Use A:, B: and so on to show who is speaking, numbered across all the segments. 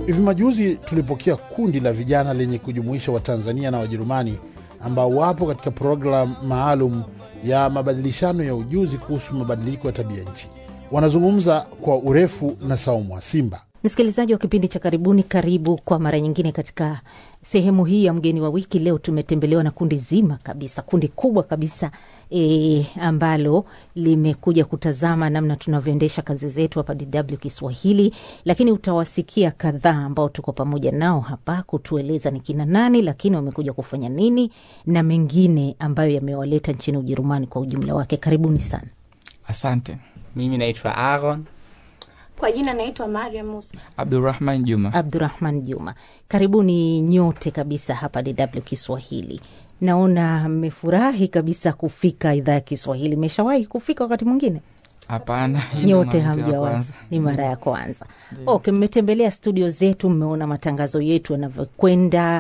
A: Hivi majuzi tulipokea kundi la vijana lenye kujumuisha Watanzania na Wajerumani ambao wapo katika programu maalum ya mabadilishano ya ujuzi kuhusu mabadiliko ya tabia nchi. Wanazungumza kwa urefu na Saumu wa Simba.
B: Msikilizaji wa kipindi cha Karibuni, karibu kwa mara nyingine katika sehemu hii ya mgeni wa wiki. Leo tumetembelewa na kundi zima kabisa, kundi kubwa kabisa e, ambalo limekuja kutazama namna tunavyoendesha kazi zetu hapa DW Kiswahili, lakini utawasikia kadhaa ambao tuko pamoja nao hapa kutueleza ni kina nani, lakini wamekuja kufanya nini na mengine ambayo yamewaleta nchini Ujerumani kwa ujumla wake. Karibuni sana.
C: Asante.
D: Mimi naitwa Aaron.
E: Kwa jina naitwa Mariam Musa.
C: Abdurrahman Juma.
B: Abdurahman Juma, karibuni nyote kabisa hapa DW Kiswahili. Naona mmefurahi kabisa kufika idhaa ya Kiswahili. Mmeshawahi kufika wakati mwingine?
C: Hapana, hii ndo
B: Nyote
C: mara yetu ya
B: hamjawahi,
C: kwanza.
B: ni mara ya kwanza. Okay, mmetembelea studio zetu, mmeona matangazo yetu yanavyokwenda.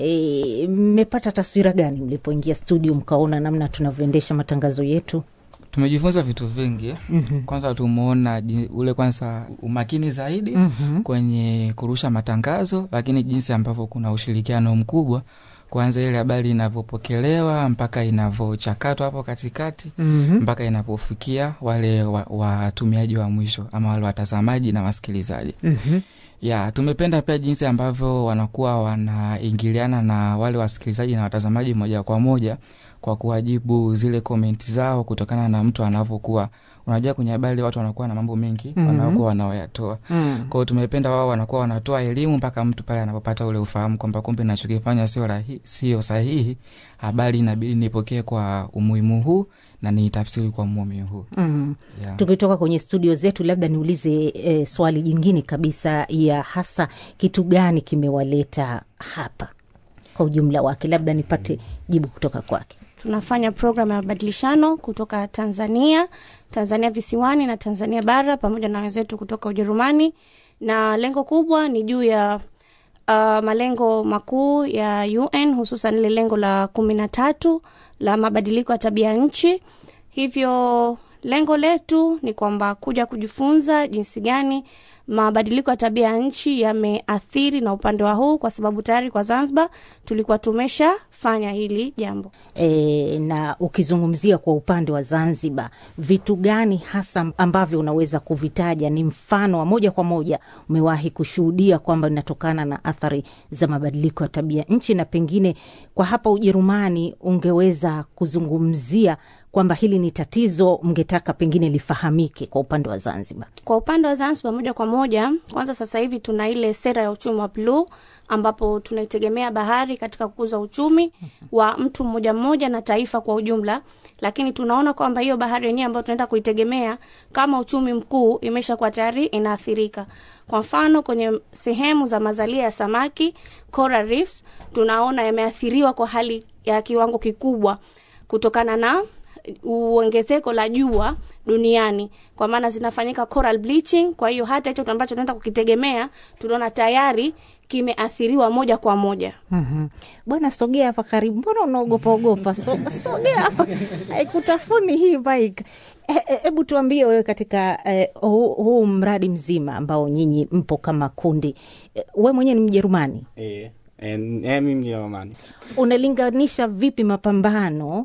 B: E, mmepata taswira gani mlipoingia studio mkaona namna tunavyoendesha matangazo yetu?
C: Tumejifunza vitu vingi eh.
B: Mhm.
C: Kwanza tumeona ji- ule kwanza umakini zaidi
B: Mhm.
C: kwenye kurusha matangazo, lakini jinsi ambavyo kuna ushirikiano mkubwa kwanza ile habari inavyopokelewa mpaka inavyochakatwa hapo katikati
B: Mhm.
C: mpaka inapofikia wale wa- watumiaji wa, mwisho ama wale watazamaji na wasikilizaji.
B: Mhm.
C: ya tumependa pia jinsi ambavyo wanakuwa wanaingiliana na wale wasikilizaji na watazamaji moja kwa moja kwa kuwajibu zile komenti zao kutokana na mtu anavyokuwa unajua kwenye habari watu wanakuwa na mambo mengi
B: Mhm.
C: wanakuwa wanaoyatoa
B: Mm.
C: kwao tumependa wao wanakuwa wanatoa elimu mpaka mtu pale anapopata ule ufahamu kwamba kumbe nachokifanya sio rahi- sio sahihi habari inabidi nipokee kwa umuhimu huu na niitafsiri kwa umuhimu huu
B: Mm.
C: yeah.
B: tukitoka kwenye studio zetu labda niulize e, swali jingine kabisa ya hasa kitu gani kimewaleta hapa kwa ujumla wake labda nipate jibu kutoka kwake
E: Tunafanya programu ya mabadilishano kutoka Tanzania, Tanzania visiwani na Tanzania bara pamoja na wenzetu kutoka Ujerumani, na lengo kubwa ni juu ya uh, malengo makuu ya UN hususan ile lengo la kumi na tatu la mabadiliko ya tabia nchi. Hivyo lengo letu ni kwamba kuja kujifunza jinsi gani mabadiliko ya tabia ya nchi yameathiri na upande wa huu, kwa sababu tayari kwa Zanzibar tulikuwa tumeshafanya hili jambo.
B: e, na ukizungumzia kwa upande wa Zanzibar, vitu gani hasa ambavyo unaweza kuvitaja ni mfano wa moja kwa moja umewahi kushuhudia kwamba inatokana na athari za mabadiliko ya tabia nchi, na pengine kwa hapa Ujerumani ungeweza kuzungumzia kwamba hili ni tatizo mngetaka pengine lifahamike kwa upande wa Zanzibar?
E: Kwa upande wa Zanzibar moja kwa moja, kwanza sasa hivi tuna ile sera ya uchumi wa bluu ambapo tunaitegemea bahari katika kukuza uchumi wa mtu mmoja mmoja na taifa kwa ujumla, lakini tunaona kwamba hiyo bahari yenyewe ambayo tunaenda kuitegemea kama uchumi mkuu imeshakuwa tayari inaathirika. Kwa mfano kwenye sehemu za mazalia ya samaki coral reefs, tunaona yameathiriwa kwa hali ya kiwango kikubwa kutokana na uongezeko la jua duniani, kwa maana zinafanyika coral bleaching. Kwa hiyo hata hicho ambacho tunaenda kukitegemea tunaona tayari kimeathiriwa moja kwa moja.
B: Mhm. Bwana, sogea hapa karibu. Mbona unaogopa ogopa? So, sogea hapa, haikutafuni hii bike. Hebu tuambie wewe, katika eh, huu huu mradi mzima ambao nyinyi mpo kama kundi, eh, we mwenyewe ni Mjerumani,
D: Eh, eh, mimi Mjerumani.
B: unalinganisha vipi mapambano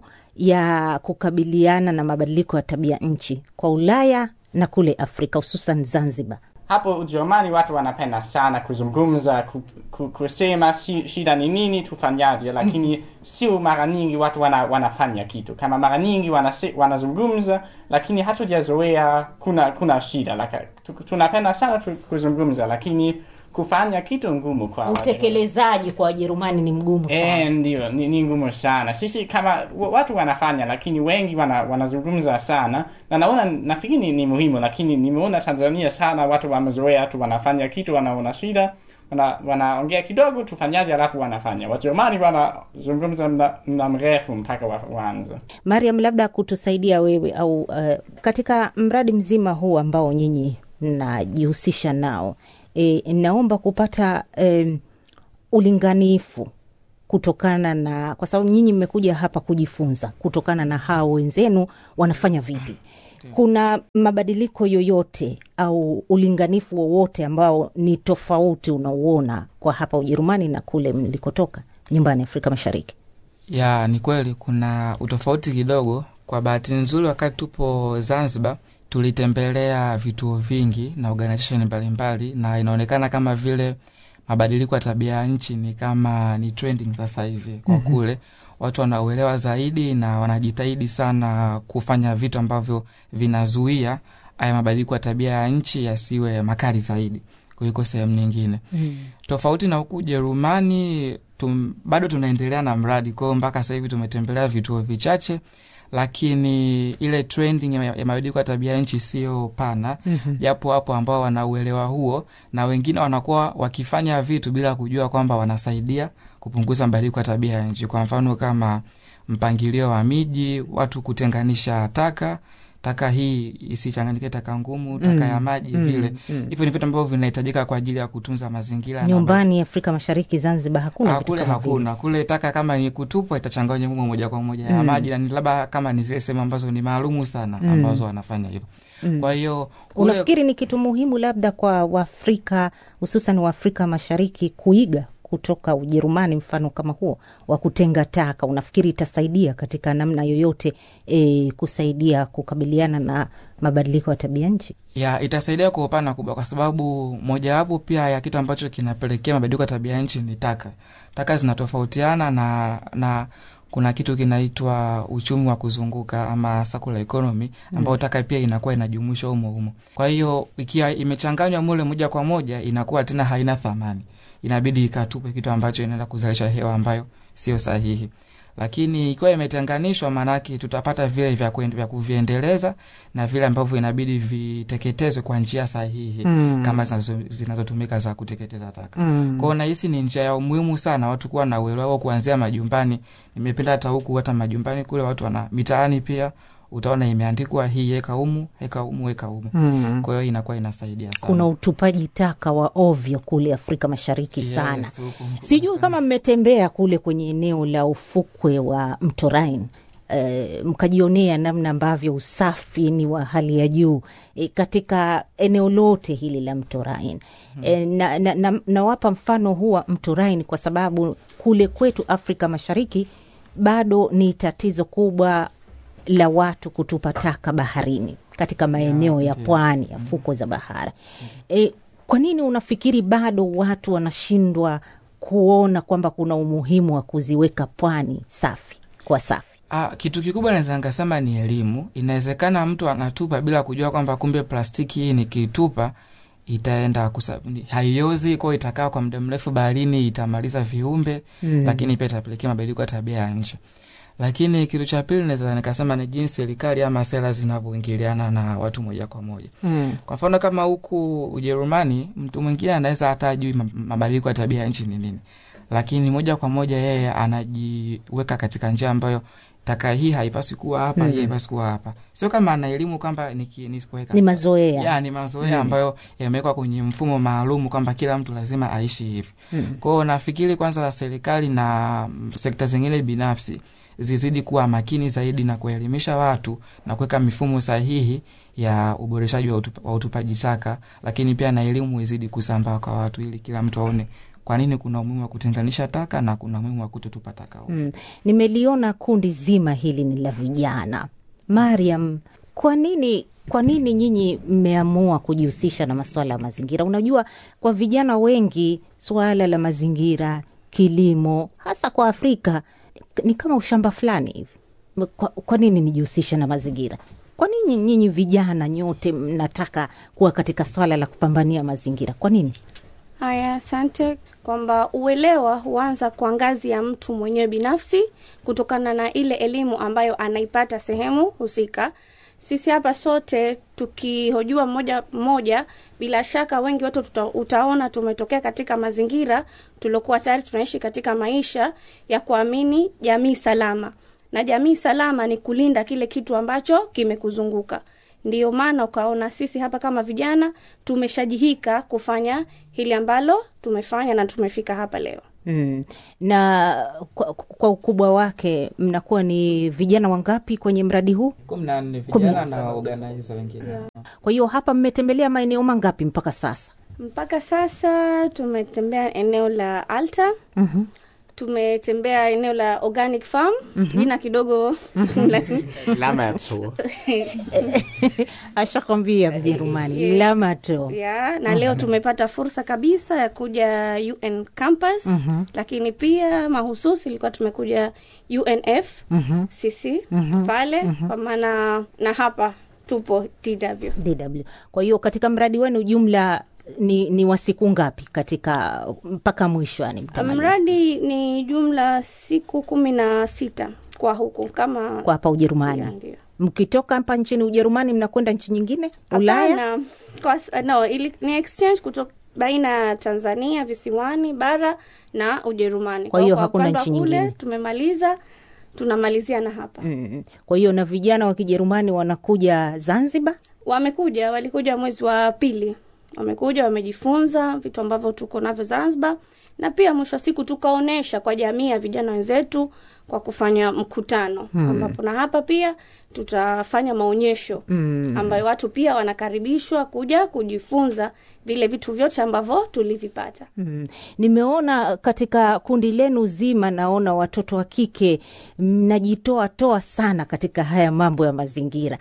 B: ya kukabiliana na mabadiliko ya tabia nchi kwa Ulaya na kule Afrika, hususan Zanzibar?
D: Hapo Ujerumani watu wanapenda sana kuzungumza, ku, ku, kusema shi- shida ni nini, tufanyaje, lakini sio mara nyingi watu wana, wanafanya kitu. Kama mara nyingi wanase, wanazungumza, lakini hatujazoea kuna kuna shida. Laka, tu, tunapenda sana tu, kuzungumza, lakini kufanya kitu ngumu kwa Wajerumani.
B: Utekelezaji kwa Wajerumani ni mgumu sana.
D: Eh, ndio ni, ni ngumu sana. Sisi kama wa- watu wanafanya, lakini wengi wana, wanazungumza sana, na naona nafikiri ni, ni muhimu, lakini nimeona Tanzania sana watu wamezoea tu, wanafanya kitu, wanaona shida, wana, wanaongea kidogo, tufanyaje, alafu wanafanya. Wajerumani wanazungumza mda, mda mrefu mpaka wa, waanze.
B: Mariam, labda kutusaidia wewe au uh, katika mradi mzima huu ambao nyinyi mnajihusisha nao e, naomba kupata um, ulinganifu kutokana na kwa sababu nyinyi mmekuja hapa kujifunza kutokana na hao wenzenu wanafanya vipi kuna mabadiliko yoyote au ulinganifu wowote ambao ni tofauti unauona kwa hapa Ujerumani na kule mlikotoka nyumbani Afrika Mashariki?
C: ya ni kweli kuna utofauti kidogo. Kwa bahati nzuri, wakati tupo Zanzibar tulitembelea vituo vingi na organization mbalimbali, na inaonekana kama vile mabadiliko ya tabia ya nchi ni kama ni trending sasa hivi kwa kule watu wanauelewa zaidi na wanajitahidi sana kufanya vitu ambavyo vinazuia haya mabadiliko ya tabia ya nchi yasiwe makali zaidi kuliko sehemu nyingine mm. tofauti na huku Ujerumani tum, bado tunaendelea na mradi kwao mpaka sasa hivi tumetembelea vituo vichache lakini ile trending ya ya mabadiliko ya tabia ya nchi sio pana japo mm-hmm. wapo ambao wanauelewa huo na wengine wanakuwa wakifanya vitu bila kujua kwamba wanasaidia kupunguza mabadiliko ya tabia ya nchi kwa mfano kama mpangilio wa miji watu kutenganisha taka taka hii isichanganyike taka ngumu taka
B: Mm,
C: ya maji
B: mm,
C: vile
B: mm.
C: hivyo ni vitu ambavyo vinahitajika kwa ajili ya kutunza mazingira na
B: Nyumbani Afrika Mashariki, Zanzibar hakuna
C: Ah,
B: vitu
C: kule
B: kama vile.
C: hakuna kule taka kama ni kutupwa itachanganywa humo moja kwa moja ya
B: Mm.
C: maji na ni labda kama ni zile sehemu ambazo ni maalumu sana
B: Mm.
C: ambazo wanafanya hivyo
B: Mm.
C: kwa hiyo kule
B: Unafikiri ni kitu muhimu labda kwa Waafrika hususan Waafrika Mashariki kuiga kutoka Ujerumani mfano kama huo wa kutenga taka? Unafikiri itasaidia katika namna yoyote e, kusaidia kukabiliana na mabadiliko ya tabia nchi?
C: ya itasaidia kwa upana kubwa kwa sababu mojawapo pia ya kitu ambacho kinapelekea mabadiliko ya tabia nchi ni taka taka zinatofautiana na na kuna kitu kinaitwa uchumi wa kuzunguka ama circular economy ambao taka pia inakuwa inajumuishwa humo humo kwa hiyo ikiwa imechanganywa mule moja kwa moja inakuwa tena haina thamani inabidi ikatupe kitu ambacho inaenda kuzalisha hewa ambayo sio sahihi lakini ikiwa imetenganishwa maanake tutapata vile vya, kuen- vya kuviendeleza na vile ambavyo inabidi viteketezwe kwa njia sahihi
B: Mm.
C: kama zinazo- zinazotumika za kuteketeza taka
B: Mm.
C: kwao nahisi ni njia ya umuhimu sana watu kuwa na uelewa huo kuanzia majumbani nimependa hata huku hata majumbani kule watu wana mitaani pia utaona imeandikwa hii eka humu eka humu eka humu
B: Mm.
C: kwa hiyo inakuwa inasaidia sana
B: Kuna utupaji taka wa ovyo kule Afrika Mashariki
C: Yes,
B: sana.
C: huku mkubwa
B: Sijui
C: sana.
B: kama mmetembea kule kwenye eneo la ufukwe wa mto Rhine e, mkajionea namna ambavyo usafi ni wa hali ya juu e, katika eneo lote hili la mto Rhine e, na, na, na, nawapa mfano huu wa mto Rhine kwa sababu kule kwetu Afrika Mashariki bado ni tatizo kubwa la watu kutupa taka baharini katika maeneo ya pwani ya fukwe za bahari. E, kwa nini unafikiri bado watu wanashindwa kuona kwamba kuna umuhimu wa kuziweka pwani safi kwa safi?
C: Ah, kitu kikubwa naweza nikasema ni elimu. Inawezekana mtu anatupa bila kujua kwamba kumbe plastiki hii nikitupa itaenda kusa, ni- haiozi kwao, itakaa kwa muda mrefu baharini, itamaliza viumbe
B: Mm.
C: lakini pia itapelekea mabadiliko ya tabia ya nchi. Lakini kitu cha pili naweza nikasema ni jinsi serikali ama sera zinavyoingiliana na watu moja kwa moja.
B: Mm.
C: Kwa mfano kama huku Ujerumani, mtu mwingine anaweza hata ajui ma- mabadiliko ya tabia ya nchi ni nini, lakini moja kwa moja yeye anajiweka katika njia ambayo taka hii haipaswi kuwa hapa,
B: Mm.
C: hii haipaswi kuwa hapa. Sio kama ana elimu kwamba niki- nisipoweka
B: Ni mazoea.
C: ya ni mazoea ambayo yamewekwa kwenye mfumo maalum kwamba kila mtu lazima aishi hivi.
B: Mm.
C: Kwa hiyo nafikiri kwanza serikali na mm, sekta zingine binafsi zizidi kuwa makini zaidi na kuelimisha watu na kuweka mifumo sahihi ya uboreshaji wa, utupa, wa utupaji taka, lakini pia na elimu izidi kusambaa kwa watu ili kila mtu aone kwa nini kuna umuhimu wa kutenganisha taka na kuna umuhimu wa kutotupa taka ovyo.
B: Mm. Nimeliona kundi zima hili ni la vijana. Mariam, kwa nini kwa nini nyinyi mmeamua kujihusisha na masuala ya mazingira? Unajua, kwa vijana wengi suala la mazingira, kilimo, hasa kwa Afrika ni kama ushamba fulani hivi. Kwa, kwa nini nijihusisha na mazingira? Kwa nini nyinyi vijana nyote mnataka kuwa katika swala la kupambania mazingira? Kwa nini?
E: Haya, asante. Kwamba uelewa huanza kwa ngazi ya mtu mwenyewe binafsi, kutokana na ile elimu ambayo anaipata sehemu husika. Sisi hapa sote tukihojua mmoja mmoja, bila shaka wengi wetu tuta, utaona tumetokea katika mazingira tuliokuwa tayari tunaishi katika maisha ya kuamini jamii salama, na jamii salama ni kulinda kile kitu ambacho kimekuzunguka. Ndiyo maana ukaona sisi hapa kama vijana tumeshajihika kufanya hili ambalo tumefanya na tumefika hapa leo.
B: Mm. Na kwa, kwa ukubwa wake mnakuwa ni vijana wangapi kwenye mradi huu?
C: kumi na nne
B: Kumi na
C: vijana na organizer wengine
B: Kwa hiyo hapa mmetembelea maeneo mangapi mpaka sasa?
E: mpaka sasa tumetembea eneo la alta
B: Mhm.
E: tumetembea eneo la organic farm jina kidogo lakini
D: Lammerzow.
B: Ashakwambia Mjerumani Lamato.
E: ya na leo tumepata fursa kabisa ya kuja un campus lakini pia mahususi ilikuwa tumekuja unf sisi pale kwa maana na hapa tupo tw
B: DW. Kwa hiyo katika mradi wenu jumla ni, ni wa siku ngapi katika mpaka mwisho yani mtamaliza?
E: mradi ni jumla siku kumi na sita kwa huku kama
B: kwa hapa Ujerumani.
E: Ndio, ndio.
B: Mkitoka hapa nchini Ujerumani mnakwenda nchi nyingine Ulaya?
E: Hapana, kwa, s- no, ili, ni exchange kutoka baina ya Tanzania visiwani bara na Ujerumani.
B: Kwa hiyo
E: kwa
B: hakuna
E: upande wa
B: nchi
E: kule,
B: nyingine.
E: Tumemaliza, tunamalizia na hapa.
B: Mm. Kwa hiyo na vijana wa Kijerumani wanakuja Zanzibar.
E: Wamekuja, walikuja mwezi wa pili, wamekuja wamejifunza vitu ambavyo tuko navyo Zanzibar, na pia mwisho wa siku tukaonesha kwa jamii ya vijana wenzetu kwa kufanya mkutano ambapo na hapa pia tutafanya maonyesho ambayo watu pia wanakaribishwa kuja kujifunza vile vitu vyote ambavyo tulivipata.
B: Mm. Nimeona katika kundi lenu zima, naona watoto wa kike mnajitoa toa sana katika haya mambo ya mazingira,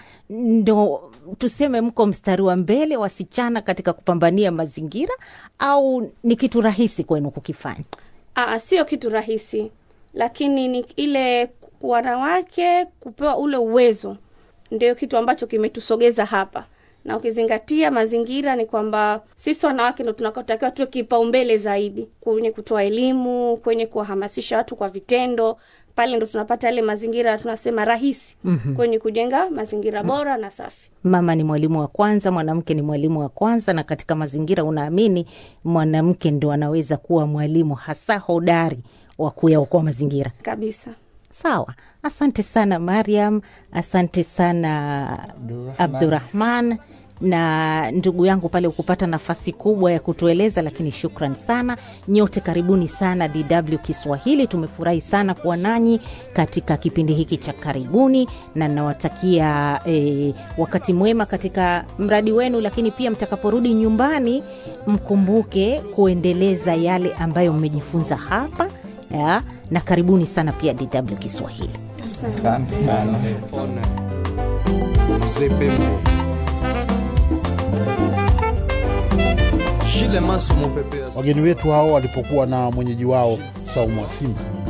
B: ndo tuseme mko mstari wa mbele wasichana katika kupambania mazingira, au ni kitu rahisi kwenu kukifanya?
E: Aa, sio kitu rahisi, lakini ni ile ku- wanawake kupewa ule uwezo ndio kitu ambacho kimetusogeza hapa, na ukizingatia mazingira ni kwamba sisi wanawake ndo tunakotakiwa tuwe kipaumbele zaidi kwenye kutoa elimu, kwenye kuwahamasisha watu kwa vitendo. Pale ndo tunapata yale mazingira tunasema rahisi kwenye kujenga mazingira bora na safi.
B: Mama ni mwalimu wa kwanza, mwanamke ni mwalimu wa kwanza, na katika mazingira unaamini mwanamke ndo anaweza kuwa mwalimu hasa hodari wa kuyaokoa mazingira.
E: Kabisa.
B: Sawa, asante sana Mariam, asante sana Abdurahman na ndugu yangu pale ukupata nafasi kubwa ya kutueleza, lakini shukran sana nyote, karibuni sana DW Kiswahili. Tumefurahi sana kuwa nanyi katika kipindi hiki cha karibuni, na nawatakia eh, wakati mwema katika mradi wenu, lakini pia mtakaporudi nyumbani mkumbuke kuendeleza yale ambayo mmejifunza hapa ya, na karibuni sana pia DW Kiswahili.
C: asante sana
F: Telefone. Mzee Pembe. Shile Maso Mopepe.
A: Wageni wetu hao walipokuwa na mwenyeji wao Saumu wa Simba